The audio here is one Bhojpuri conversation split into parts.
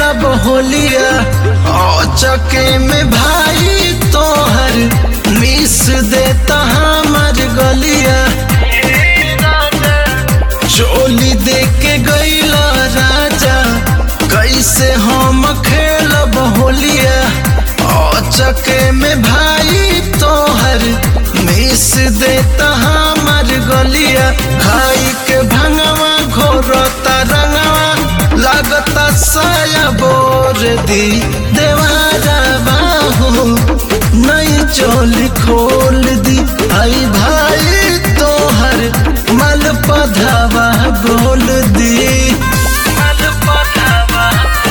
अब होलिया ओ चके में भाई तोहर मिस देता हमर गलिया चोली दे के गईला राजा कैसे हम खेलब होलिया ओ चके में भाई तोहर मिस देता हमर गलिया खाई के भंगवा घोरता रंगवा लागता साया बोर दी देवारा बाहू नई चोली खोल दी आई भाई तोहर मल पधावा बोल दी मल पधावा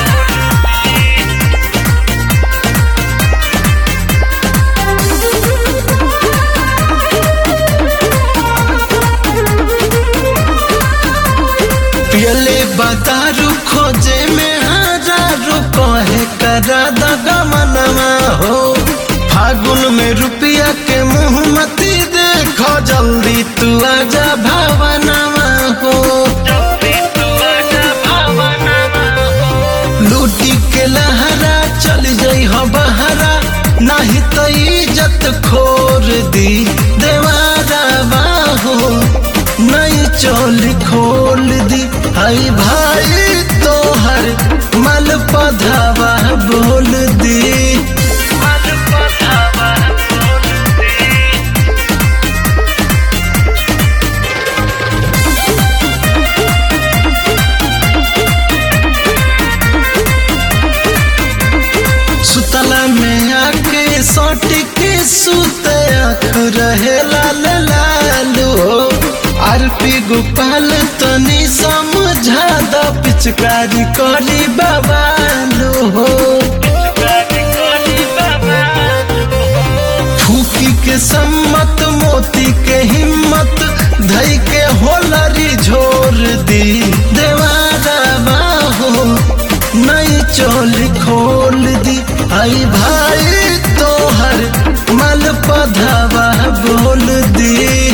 पियले बतारू खोजे में हजारू कहे करा दगमनमा हो फागुन में रुपया के मुँह मती देखो जल्दी तू आजा भावनमा हो लूटी के लहरा चल जाई हो बहरा नहीं तो इज्जत खोर दी देवारा बाहो नई चोली खोल दी आई भाई तोहर मल पधावा बोल दी मल पधावा सुतला में आके सट के सुते आँख रहे लाल लालू आरपी गोपाल तनी समझा द पिचकारी करी बाबालू हो फूकी के सम्मत मोती के हिम्मत धई के होलरी झोर दी देवारा बाहो नई चोली खोल दी आई भाई तोहर मल पधावा बोल दी